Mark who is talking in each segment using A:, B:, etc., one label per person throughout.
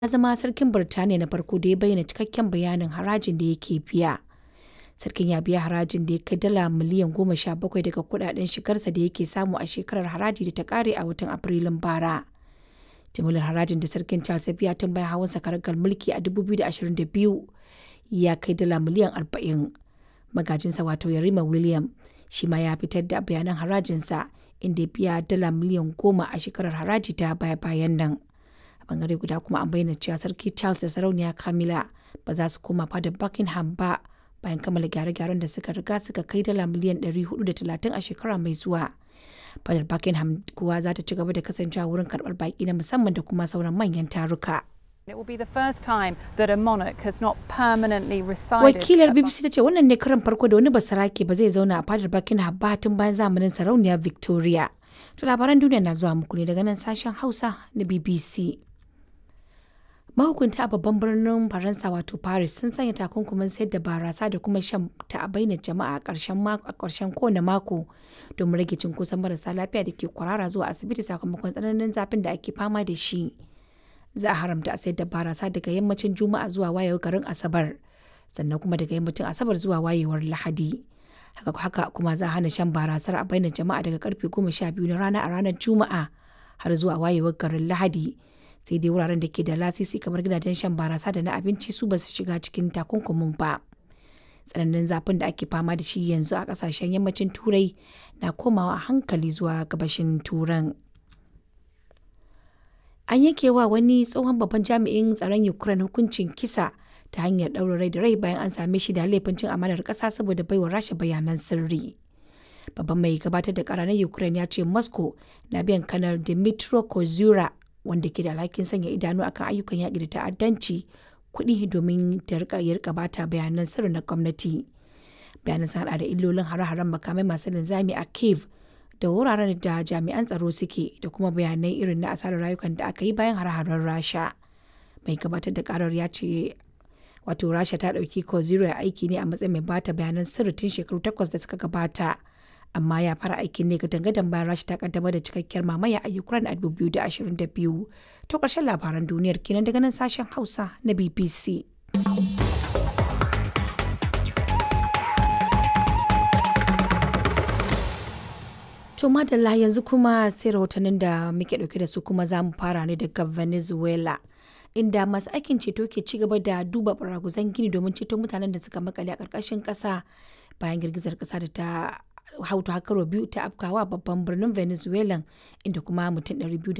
A: ya zama sarkin Birtaniya na farko da ya bayyana cikakken bayanin harajin da yake biya. Sarkin ya biya harajin da ya kai dala miliyan goma sha bakwai daga kudaden shigarsa da yake samu a shekarar haraji da ta kare a watan Afrilun bara. Jimillar harajin da sarkin Charles ya biya tun bayan hawansa karagar mulki a 2022 ya kai dala miliyan 40. Magajinsa wato Yarima William shi ma ya fitar da bayanan harajinsa inda ya biya dala miliyan goma a shekarar haraji ta baya-bayan nan. A bangare guda kuma an bayyana cewa sarki Charles da sarauniya Camilla ba za su koma fadar Buckingham ba bayan kammala gyare-gyaren da suka riga suka kai dala miliyan 430 a shekara mai zuwa. Fadar Buckingham kuwa za ta ci gaba da kasancewa wurin karɓar baƙi na musamman da kuma sauran manyan taruka.
B: It will be the first time that a monarch has not permanently resided.
A: Wakilar
B: at
A: BBC ta ce wannan ne karan farko da wani basarake ba zai zauna a fadar Buckingham ba tun bayan zamanin sarauniya Victoria. To labaran duniya na zuwa muku ne daga nan sashen Hausa na BBC. Mahukunta a babban birnin Faransa wato Paris sun sanya takunkumin sayar da barasa da kuma shan ta a bainar jama'a a ƙarshen mako a ƙarshen kowane mako domin rage cunkoson marasa lafiya da ke kwarara zuwa asibiti sakamakon tsananin zafin da ake fama da shi. Za a haramta a sayar da barasa daga yammacin Juma'a zuwa wayewar garin Asabar sannan kuma daga yammacin Asabar zuwa wayewar Lahadi. Haka haka kuma za a hana shan barasar a bainar jama'a daga karfe goma sha biyu na rana a ranar Juma'a har zuwa wayewar garin Lahadi. sai dai wuraren da ke da lasisi kamar gidajen shan barasa da na abinci su ba su shiga cikin takunkumin ba tsananin zafin da ake fama da shi yanzu a kasashen yammacin turai na komawa a hankali zuwa gabashin turan an yanke wa wani tsohon babban jami'in tsaron ukraine hukuncin kisa ta hanyar ɗaurin rai da rai bayan an same shi da laifin cin amanar ƙasa saboda baiwa rasha bayanan sirri babban mai gabatar da ƙara na ukraine ya ce moscow na biyan kanar dimitro kozura wanda ke da alhakin sanya idanu akan ayyukan yaƙi da ta'addanci kuɗi domin ta rika ya rika bata bayanan sirri na gwamnati bayanan sun hada da illolin hare-haren makamai masu linzami a kiev da wuraren da jami'an tsaro suke da kuma bayanai irin na asarar rayukan da aka yi bayan hare-haren rasha mai gabatar da karar ya ce wato rasha ta ɗauki ko zero aiki ne a matsayin mai bata bayanan sirri tun shekaru takwas da suka gabata amma ya fara aikin ne gadan bayan rashi ta kaddamar da cikakkiyar mamaya a ukraine a 2022 to ƙarshen labaran duniyar kenan daga nan sashen hausa na bbc to madalla yanzu kuma sai rahotannin da muke dauke da su kuma za mu fara ne daga venezuela inda masu aikin ceto ke ci gaba da duba baraguzan gini domin ceto mutanen da suka makale a ƙarƙashin ƙasa bayan girgizar ƙasa da ta hautu hakaro biyu ta afkawa babban birnin venezuela inda kuma mutum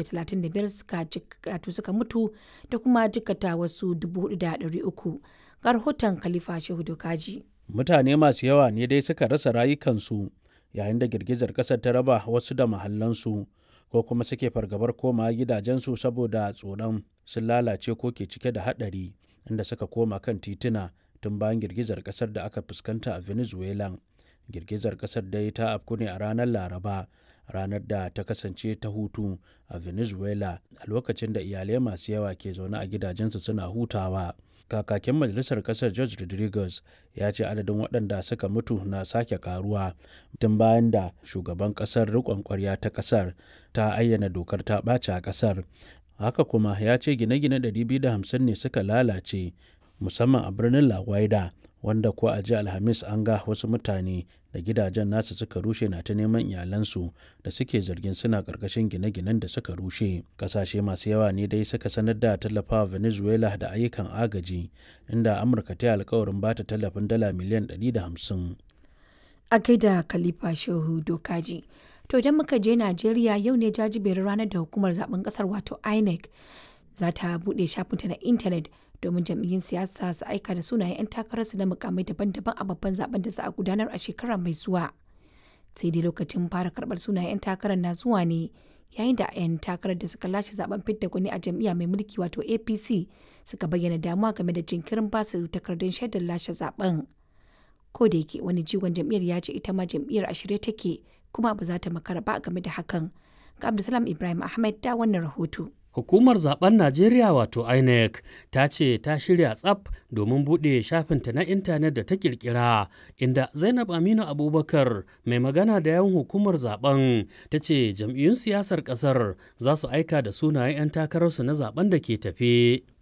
A: 235 suka jikatu suka mutu da kuma jikata wasu 4,300 ga rahoton khalifa shehu dokaji
C: mutane masu yawa ne dai suka rasa rayukansu yayin da girgizar ƙasar ta raba wasu da mahallansu ko kuma suke fargabar koma gidajensu saboda tsoron sun lalace ko ke cike da haɗari inda suka koma kan tituna tun bayan girgizar ƙasar da aka fuskanta a venezuela girgizar kasar dai ta afku ne a ranar laraba ranar da ta kasance ta hutu a venezuela a lokacin da iyalai masu yawa ke zaune a gidajensu suna hutawa kakakin majalisar kasar george rodriguez ya ce adadin waɗanda suka mutu na sake karuwa tun bayan da shugaban kasar riƙon ƙwarya ta kasar ta ayyana dokar ta ɓace a kasar haka kuma ya ce gine-gine 250 ne suka lalace musamman a birnin la Guaida wanda ko a ji alhamis an ga wasu mutane da gidajen nasu suka rushe na ta neman iyalansu da suke zargin suna karkashin gine-ginen da suka rushe kasashe masu yawa ne dai suka sanar da tallafawa venezuela da ayyukan agaji inda amurka ta yi alkawarin ba ta tallafin dala miliyan 150
A: a gaida khalifa shehu dokaji to idan muka je najeriya yau ne jajiberin ranar da hukumar zaben kasar wato inec za ta buɗe shafinta na intanet domin jam'iyyun siyasa su aika da sunayen 'yan takararsu na mukamai daban-daban a babban zaben da za a gudanar a shekara mai zuwa sai dai lokacin fara karɓar sunayen 'yan takarar na zuwa ne yayin da 'yan takarar da suka lashe zaben fidda gwani a jam'iyya mai mulki wato apc suka bayyana damuwa game da jinkirin basu takardun shaidar lashe zaben ko da yake wani jigon jam'iyyar ya ce ita ma jam'iyyar a shirye take kuma ba za ta makara ba game da hakan ga abdulsalam ibrahim ahmed da wannan rahoto
D: Hukumar zaben Najeriya wato INEC ta ce ta shirya tsaf domin buɗe shafinta na intanet da ta kirkira inda Zainab Aminu Abubakar mai magana da yawan hukumar zaben ta ce jam'iyyun siyasar ƙasar za su aika da sunayen 'yan takararsu na zaben da ke tafe.